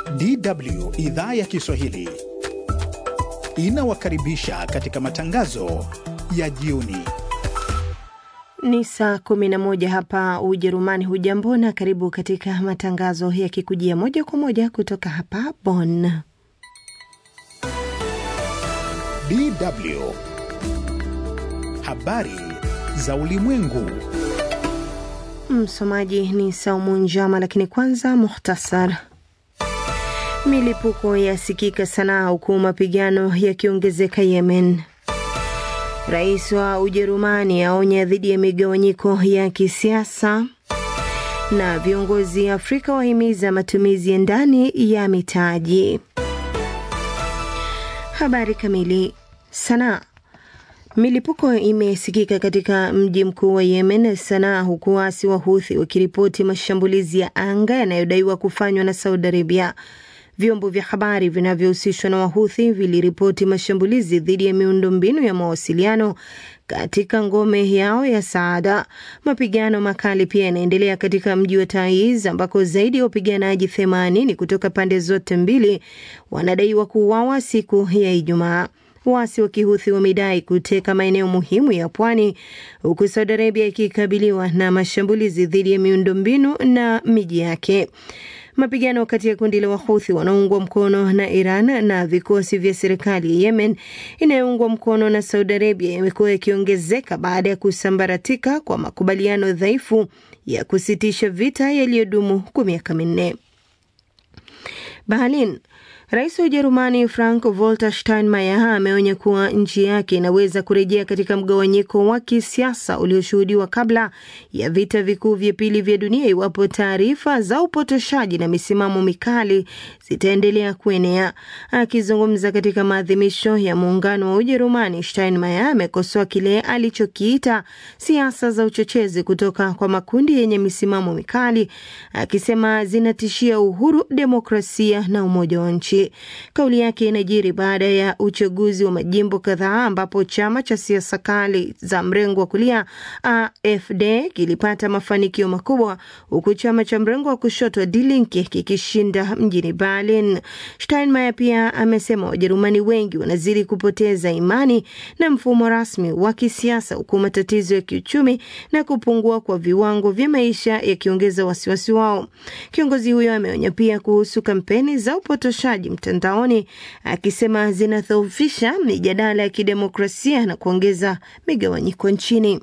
DW idhaa ya Kiswahili inawakaribisha katika matangazo ya jioni. Ni saa 11 hapa Ujerumani. Hujambo na karibu katika matangazo yakikujia moja kwa moja kutoka hapa Bonn. DW habari za ulimwengu. Msomaji ni Saumu Njama, lakini kwanza muhtasar. Milipuko yasikika Sanaa huku mapigano yakiongezeka Yemen. Rais wa Ujerumani aonya dhidi ya migawanyiko ya kisiasa, na viongozi Afrika wahimiza matumizi ya ndani ya mitaji. Habari kamili. Sanaa. Milipuko imesikika katika mji mkuu wa Yemen, Sanaa, huku waasi wa Huthi wakiripoti mashambulizi ya anga yanayodaiwa kufanywa na Saudi Arabia. Vyombo vya habari vinavyohusishwa na Wahuthi viliripoti mashambulizi dhidi ya miundombinu ya mawasiliano katika ngome yao ya Saada. Mapigano makali pia yanaendelea katika mji wa Taiz ambako zaidi ya wapiganaji 80 kutoka pande zote mbili wanadaiwa kuuawa siku ya Ijumaa. Waasi wa Kihuthi wamedai kuteka maeneo muhimu ya pwani huku Saudi Arabia ikikabiliwa na mashambulizi dhidi ya miundombinu na miji yake. Mapigano kati ya kundi la Wahuthi wanaoungwa mkono na Iran na vikosi vya serikali ya Yemen inayoungwa mkono na Saudi Arabia yamekuwa yakiongezeka baada ya kusambaratika kwa makubaliano dhaifu ya kusitisha vita yaliyodumu kwa miaka minne. Berlin. Rais wa Ujerumani Frank Walter Steinmeier ameonya kuwa nchi yake inaweza kurejea katika mgawanyiko wa kisiasa ulioshuhudiwa kabla ya vita vikuu vya pili vya dunia iwapo taarifa za upotoshaji na misimamo mikali zitaendelea kuenea. Akizungumza katika maadhimisho ya muungano wa Ujerumani, Steinmeier amekosoa kile alichokiita siasa za uchochezi kutoka kwa makundi yenye misimamo mikali, akisema zinatishia uhuru, demokrasia na umoja wa nchi. Kauli yake inajiri baada ya uchaguzi wa majimbo kadhaa ambapo chama cha siasa kali za mrengo wa kulia AfD kilipata mafanikio makubwa huku chama cha mrengo wa kushoto Die Linke kikishinda mjini Berlin. Steinmeier pia amesema Wajerumani wengi wanazidi kupoteza imani na mfumo rasmi wa kisiasa huku matatizo ya kiuchumi na kupungua kwa viwango vya maisha yakiongeza wasiwasi wao. Kiongozi huyo ameonya pia kuhusu kampeni za upotoshaji mtandaoni akisema zinadhoofisha mijadala ya kidemokrasia na kuongeza migawanyiko nchini.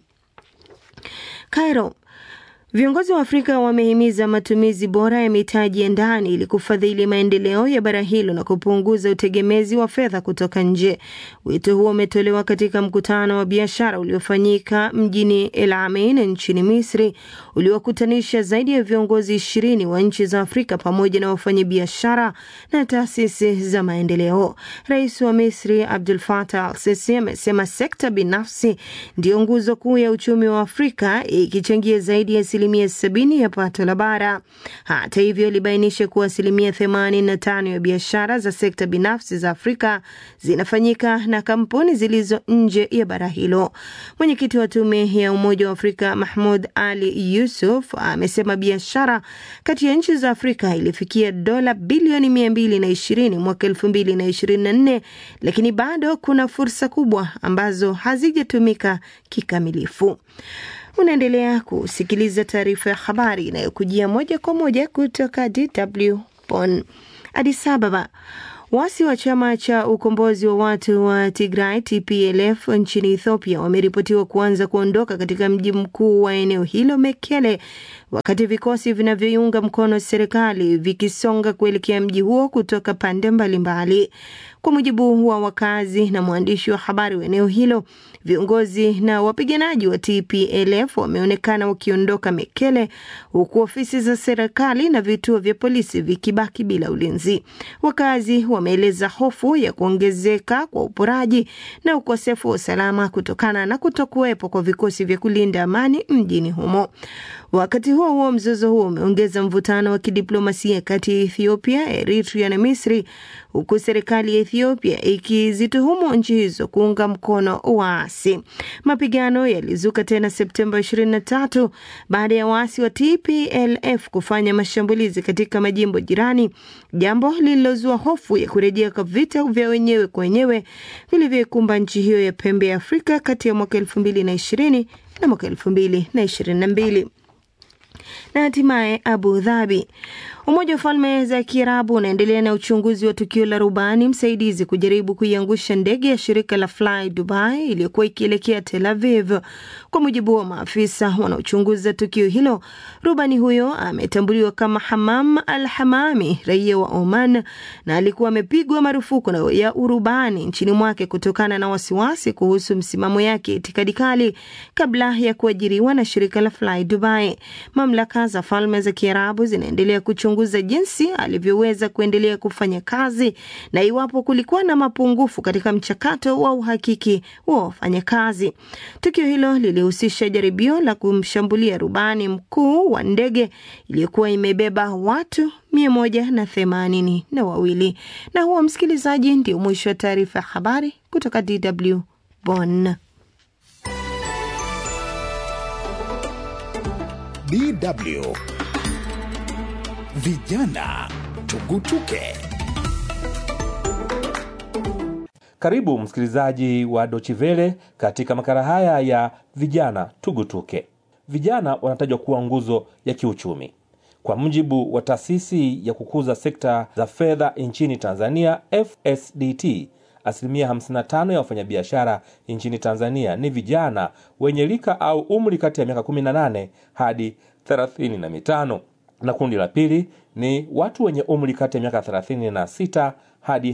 Cairo. Viongozi wa Afrika wamehimiza matumizi bora ya mitaji ya ndani ili kufadhili maendeleo ya bara hilo na kupunguza utegemezi wa fedha kutoka nje. Wito huo umetolewa katika mkutano wa biashara uliofanyika mjini El Ain nchini Misri, uliokutanisha zaidi ya viongozi ishirini wa nchi za Afrika pamoja na wafanyabiashara na taasisi za maendeleo. Rais wa Misri Abdul Fatah al-Sisi amesema sekta binafsi ndiyo nguzo kuu ya uchumi wa Afrika ikichangia zaidi ya asilimia sabini ya pato la bara. Hata hivyo, alibainisha kuwa asilimia themanini na tano ya biashara za sekta binafsi za Afrika zinafanyika na kampuni zilizo nje ya bara hilo. Mwenyekiti wa tume ya Umoja wa Afrika Mahmud Ali Yusuf amesema biashara kati ya nchi za Afrika ilifikia dola bilioni mia mbili na ishirini mwaka elfu mbili na ishirini na nne lakini bado kuna fursa kubwa ambazo hazijatumika kikamilifu. Unaendelea kusikiliza taarifa ya habari inayokujia moja kwa moja kutoka DW Bonn. Addis Ababa. Waasi wa chama cha ukombozi wa watu wa Tigray TPLF nchini Ethiopia wameripotiwa kuanza kuondoka katika mji mkuu wa eneo hilo Mekele, wakati vikosi vinavyoiunga mkono serikali vikisonga kuelekea mji huo kutoka pande mbalimbali. Kwa mujibu wa wakazi na mwandishi wa habari wa eneo hilo, viongozi na wapiganaji wa TPLF wameonekana wakiondoka Mekele, huku ofisi za serikali na vituo vya polisi vikibaki bila ulinzi. Wakazi wameeleza hofu ya kuongezeka kwa uporaji na ukosefu wa usalama kutokana na kutokuwepo kwa vikosi vya kulinda amani mjini humo. Wakati huo huo, mzozo huo umeongeza mvutano wa kidiplomasia kati ya Ethiopia, Eritrea na Misri, huku serikali ya Ethiopia ikizituhumu nchi hizo kuunga mkono waasi. Mapigano yalizuka tena Septemba 23 baada ya waasi wa TPLF kufanya mashambulizi katika majimbo jirani, jambo lililozua hofu ya kurejea kwa vita vya wenyewe kwa wenyewe vilivyoikumba nchi hiyo ya pembe ya Afrika kati ya mwaka 2020 na mwaka 2022 na hatimaye Abu Dhabi. Umoja wa Falme za Kiarabu unaendelea na uchunguzi wa tukio la rubani msaidizi kujaribu kuiangusha ndege ya shirika la Fly Dubai iliyokuwa ikielekea Tel Aviv. Kwa mujibu wa maafisa wanaochunguza tukio hilo, rubani huyo ametambuliwa kama Hamam Al Hamami, raia wa Oman, na alikuwa amepigwa marufuku ya urubani nchini mwake kutokana na wasiwasi kuhusu msimamo yake itikadi kali kabla ya kuajiriwa na shirika la Fly Dubai. Mamlaka za Falme za Kiarabu zinaendelea kuchunguza jinsi alivyoweza kuendelea kufanya kazi na iwapo kulikuwa na mapungufu katika mchakato wa uhakiki wa wafanyakazi. Tukio hilo lilihusisha jaribio la kumshambulia rubani mkuu wa ndege iliyokuwa imebeba watu mia moja na themanini na wawili. Na huo, msikilizaji, ndio mwisho wa taarifa ya habari kutoka DW Bonn. DW Vijana Tugutuke. Karibu msikilizaji wa Dochivele katika makala haya ya vijana tugutuke. Vijana wanatajwa kuwa nguzo ya kiuchumi. Kwa mujibu wa taasisi ya kukuza sekta za fedha nchini Tanzania, FSDT, asilimia 55 ya wafanyabiashara nchini Tanzania ni vijana wenye rika au umri kati ya miaka 18 hadi 35 na kundi la pili ni watu wenye umri kati ya miaka 36 hadi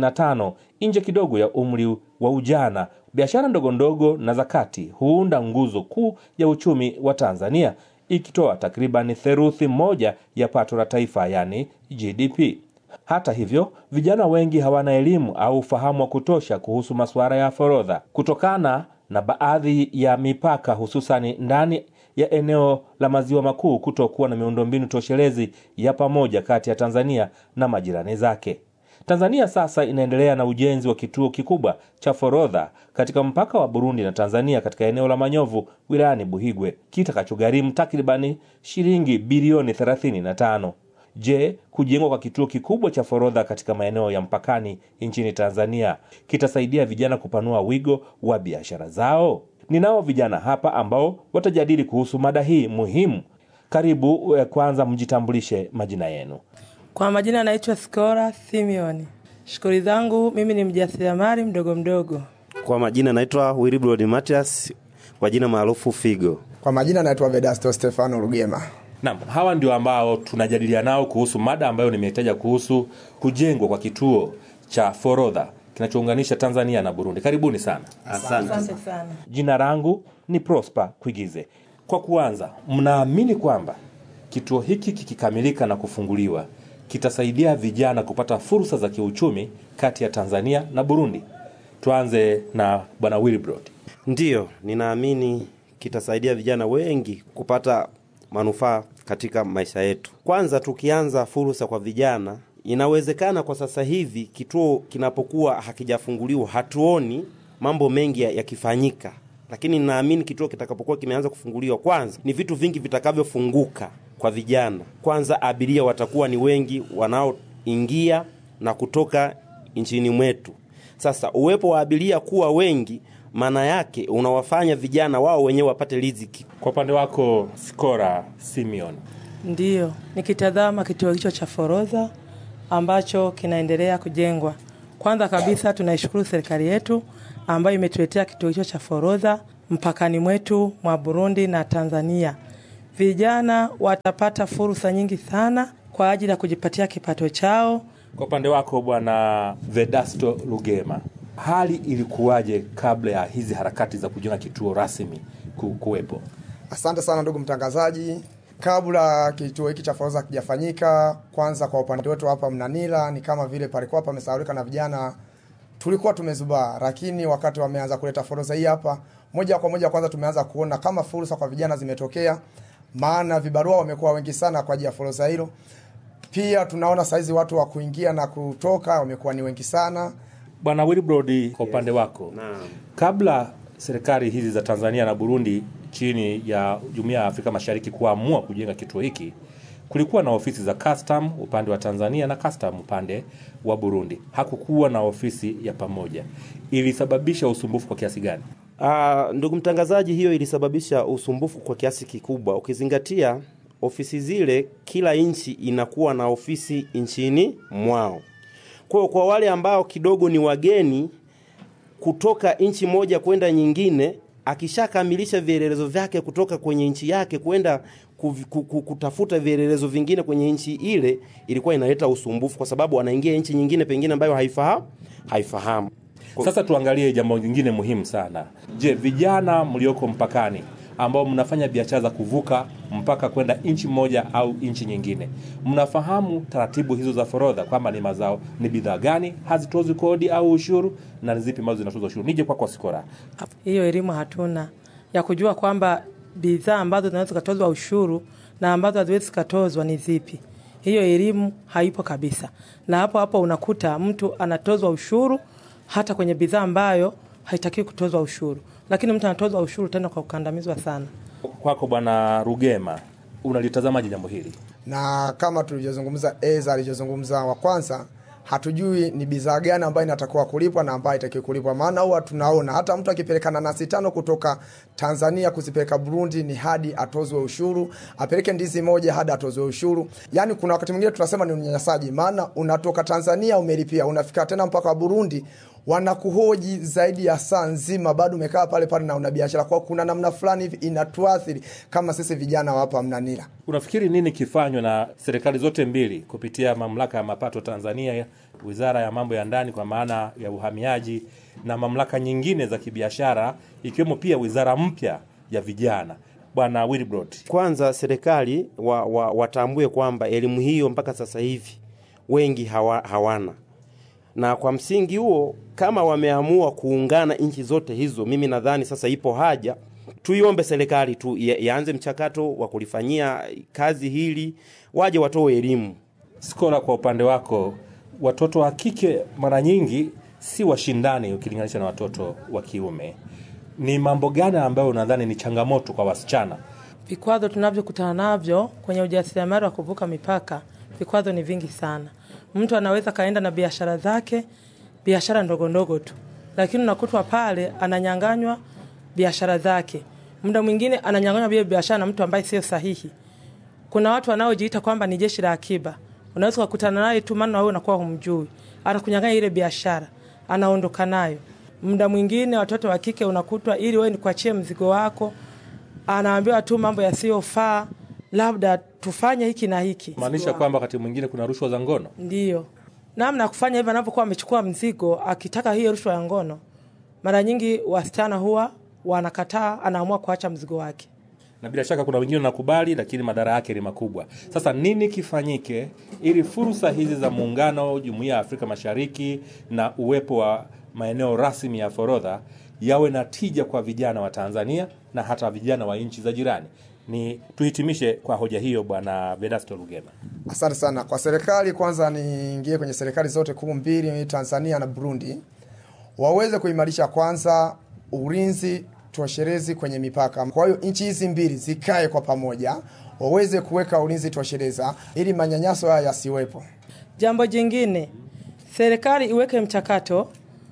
55 nje kidogo ya umri wa ujana. Biashara ndogo ndogo na za kati huunda nguzo kuu ya uchumi wa Tanzania, ikitoa takriban theruthi moja ya pato la taifa, yani GDP. Hata hivyo, vijana wengi hawana elimu au ufahamu wa kutosha kuhusu masuala ya forodha kutokana na baadhi ya mipaka, hususani ndani ya eneo la maziwa makuu kutokuwa na miundombinu toshelezi ya pamoja kati ya Tanzania na majirani zake. Tanzania sasa inaendelea na ujenzi wa kituo kikubwa cha forodha katika mpaka wa Burundi na Tanzania katika eneo la Manyovu wilayani Buhigwe kitakachogharimu takribani shilingi bilioni 35. Je, kujengwa kwa kituo kikubwa cha forodha katika maeneo ya mpakani nchini Tanzania kitasaidia vijana kupanua wigo wa biashara zao? Ninao vijana hapa ambao watajadili kuhusu mada hii muhimu. Karibu. Kwanza mjitambulishe majina yenu. Kwa majina anaitwa Skora Simeoni. Shughuli zangu mimi ni mjasiriamali mdogo mdogo. Kwa majina naitwa Wilbrod Matias, kwa jina maarufu Figo. Kwa majina naitwa Vedasto Stefano Rugema. Naam, hawa ndio ambao tunajadilia nao kuhusu mada ambayo nimetaja kuhusu kujengwa kwa kituo cha forodha kinachounganisha Tanzania na Burundi. Karibuni sana. Asante. Asante sana. Jina langu ni Prosper Kwigize. Kwa kuanza, mnaamini kwamba kituo hiki kikikamilika na kufunguliwa kitasaidia vijana kupata fursa za kiuchumi kati ya Tanzania na Burundi? Tuanze na Bwana Wilbrod. Ndiyo, ninaamini kitasaidia vijana wengi kupata manufaa katika maisha yetu. Kwanza, tukianza fursa kwa vijana, inawezekana kwa sasa hivi kituo kinapokuwa hakijafunguliwa hatuoni mambo mengi yakifanyika, lakini ninaamini kituo kitakapokuwa kimeanza kufunguliwa, kwanza ni vitu vingi vitakavyofunguka kwa vijana. Kwanza, abiria watakuwa ni wengi wanaoingia na kutoka nchini mwetu. Sasa uwepo wa abiria kuwa wengi, maana yake unawafanya vijana wao wenyewe wapate riziki. Kwa upande wako Skora Simeon. Ndiyo, nikitazama kituo hicho cha forodha ambacho kinaendelea kujengwa, kwanza kabisa tunaishukuru serikali yetu ambayo imetuletea kituo hicho cha forodha mpakani mwetu mwa Burundi na Tanzania. Vijana watapata fursa nyingi sana kwa ajili ya kujipatia kipato chao. Kwa upande wako Bwana Vedasto Lugema, hali ilikuwaje kabla ya hizi harakati za kujenga kituo rasmi ku- kuwepo? Asante sana ndugu mtangazaji. Kabla kituo hiki cha forodha kijafanyika, kwanza kwa upande wetu hapa Mnanila ni kama vile palikuwa pamesahaulika na vijana, tulikuwa tumezubaa, lakini wakati wameanza kuleta forodha hii hapa, moja kwa moja kwanza tumeanza kuona kama fursa kwa vijana zimetokea, maana vibarua wamekuwa wengi sana kwa ajili ya forodha hilo. Pia tunaona saizi watu wa kuingia na kutoka wamekuwa ni wengi sana. Bwana Wilbrod, kwa upande wako, Naam. kabla serikali hizi za Tanzania na Burundi chini ya Jumuiya ya Afrika Mashariki kuamua kujenga kituo hiki, kulikuwa na ofisi za custom upande wa Tanzania na custom upande wa Burundi. Hakukuwa na ofisi ya pamoja. Ilisababisha usumbufu kwa kiasi gani? Ah, ndugu mtangazaji, hiyo ilisababisha usumbufu kwa kiasi kikubwa, ukizingatia ofisi zile, kila nchi inakuwa na ofisi nchini mwao. Kwa hiyo kwa wale ambao kidogo ni wageni kutoka nchi moja kwenda nyingine, akishakamilisha vielelezo vyake kutoka kwenye nchi yake kwenda kuvi- ku- ku- kutafuta vielelezo vingine kwenye nchi ile, ilikuwa inaleta usumbufu, kwa sababu anaingia nchi nyingine pengine ambayo haifahamu haifahamu. Sasa tuangalie jambo lingine muhimu sana. Je, vijana mlioko mpakani ambao mnafanya biashara za kuvuka mpaka kwenda nchi moja au nchi nyingine, mnafahamu taratibu hizo za forodha kwamba ni mazao, ni bidhaa gani hazitozwi kodi au ushuru na ni zipi ambazo zinatozwa ushuru? Nije kwako Sikora. Hiyo elimu hatuna ya kujua kwamba bidhaa ambazo zinaweza zikatozwa ushuru na ambazo haziwezi zikatozwa ni zipi. Hiyo elimu haipo kabisa, na hapo hapo unakuta mtu anatozwa ushuru hata kwenye bidhaa ambayo haitakiwi kutozwa ushuru, lakini mtu anatozwa ushuru tena kwa kukandamizwa sana. Kwako Bwana Rugema, unalitazamaje jambo hili? na kama tulivyozungumza eza alivyozungumza wa kwanza hatujui ni bidhaa gani ambayo inatakiwa kulipwa na ambayo itakiwa kulipwa maana huwa tunaona hata mtu akipeleka nanasi tano kutoka tanzania kuzipeleka burundi ni hadi atozwe ushuru apeleke ndizi moja hadi atozwe ushuru yaani kuna wakati mwingine tunasema ni unyanyasaji maana unatoka tanzania umelipia unafika tena mpaka burundi wanakuhoji zaidi ya saa nzima bado umekaa pale pale na una biashara kwao kuna namna fulani hivi inatuathiri kama sisi vijana wa hapa mnanila Unafikiri nini kifanywa na serikali zote mbili kupitia mamlaka ya mapato Tanzania, wizara ya mambo ya ndani kwa maana ya uhamiaji na mamlaka nyingine za kibiashara ikiwemo pia wizara mpya ya vijana? Bwana Wilbrod, Kwanza serikali wa, wa, watambue kwamba elimu hiyo mpaka sasa hivi wengi hawa, hawana, na kwa msingi huo kama wameamua kuungana nchi zote hizo, mimi nadhani sasa ipo haja tuiombe serikali tu ya- yaanze mchakato wa kulifanyia kazi hili, waje watoe elimu. Skola, kwa upande wako, watoto wa kike mara nyingi si washindani ukilinganisha na watoto wa kiume. Ni mambo gani ambayo unadhani ni changamoto kwa wasichana? Vikwazo tunavyokutana navyo kwenye ujasiriamali wa kuvuka mipaka, vikwazo ni vingi sana. Mtu anaweza kaenda na biashara zake, biashara ndogo ndogo tu, lakini unakutwa pale ananyanganywa biashara zake. Muda mwingine ananyanganywa vile biashara na mtu ambaye sio sahihi. Kuna watu wanaojiita kwamba ni jeshi la akiba, unaweza kukutana naye tu, maana wewe unakuwa humjui, anakunyang'anya ile biashara, anaondoka nayo. Muda mwingine watoto wa kike unakutwa, ili wewe nikuachie mzigo wako, anaambiwa tu mambo yasiyofaa, labda tufanye hiki na hiki. Maanisha kwamba wakati mwingine kuna rushwa za ngono. Ndiyo namna ya kufanya hivyo, anapokuwa amechukua mzigo akitaka hiyo rushwa ya ngono, mara nyingi wasichana huwa wanakataa, anaamua kuacha mzigo wake. na bila shaka kuna wengine wanakubali, lakini madhara yake ni makubwa. Sasa nini kifanyike ili fursa hizi za muungano, jumuiya ya Afrika Mashariki na uwepo wa maeneo rasmi ya forodha yawe na tija kwa vijana wa Tanzania na hata vijana wa nchi za jirani? Ni tuhitimishe kwa hoja hiyo, Bwana Vedasto Lugema. Asante sana kwa serikali. Kwanza niingie kwenye serikali zote kuu mbili, Tanzania na Burundi, waweze kuimarisha kwanza ulinzi tosherezi kwenye mipaka. Kwa hiyo nchi hizi mbili zikae kwa pamoja, waweze kuweka ulinzi toshereza ili manyanyaso haya yasiwepo. Jambo jingine, serikali iweke mchakato,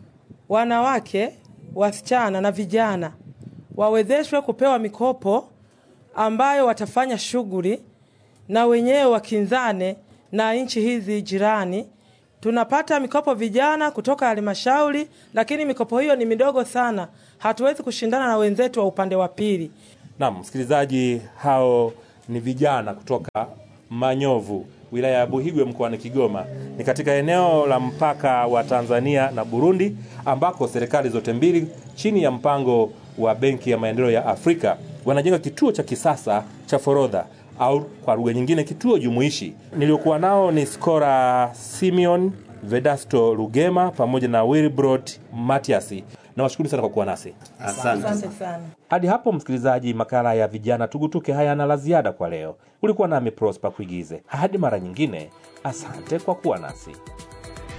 wanawake, wasichana na vijana wawezeshwe kupewa mikopo ambayo watafanya shughuli na wenyewe wakinzane na nchi hizi jirani. Tunapata mikopo vijana kutoka halmashauri, lakini mikopo hiyo ni midogo sana, hatuwezi kushindana na wenzetu wa upande wa pili. Naam, msikilizaji, hao ni vijana kutoka Manyovu, wilaya ya Buhigwe mkoani Kigoma. Ni katika eneo la mpaka wa Tanzania na Burundi, ambako serikali zote mbili chini ya mpango wa Benki ya Maendeleo ya Afrika wanajenga kituo cha kisasa cha forodha au kwa lugha nyingine kituo jumuishi. Niliokuwa nao ni Skora Simeon Vedasto Rugema pamoja na Wilbrod Matias. Nawashukuru sana kwa kuwa nasi. Asante. Asante sana. Hadi hapo msikilizaji, makala ya vijana tugutuke hayana la ziada kwa leo. Ulikuwa nami Prosper Kuigize. Hadi mara nyingine, asante kwa kuwa nasi.